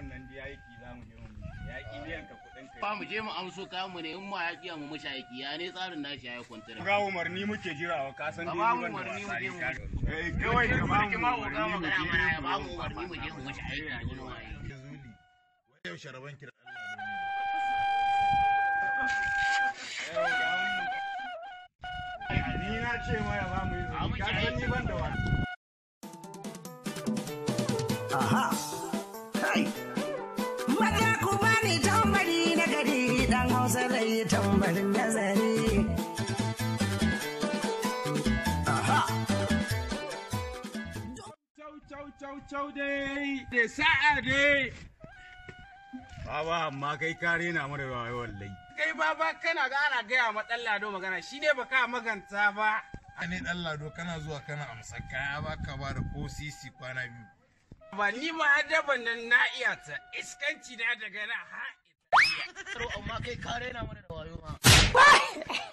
wannan da yaki za mu je mu yaki biyan ka kuɗin ka Ba mu je mu amso kayan mu ne in ma ya kiya mu mushi aiki ya ne tsarin nashi ya kwantara. ga umarni muke jirawa ka san Ka dai ba ni mu ban da umarni mu wasa je ni mu. ka eh kawai ka ba mu ma mu ga umarni mu magana je mana ya ba mu mu umarni mu je mu mushi aiki da wani waye. Zuli. Yau sharaban ki da ni na ce ma ya ba mu A mu izini ka je san ni ban da wasa Aha! Kai! Maza ku bani tambari na gari dan Hausa zai tambarin nazari. Aha! Cau cau cau cau dai da sa'a dai Baba amma kai ka rena mu da wayo wallahi kai baba kana ga ana gaya ma dan lado magana shi ne baka maganta ba ne dan lado kana zuwa kana amsa kaya baka ba da ko sisi kwana biyu. ba ni ma adaban nan na iya ta iskanci na daga na ha Amma kai kare na mana da wayo ma.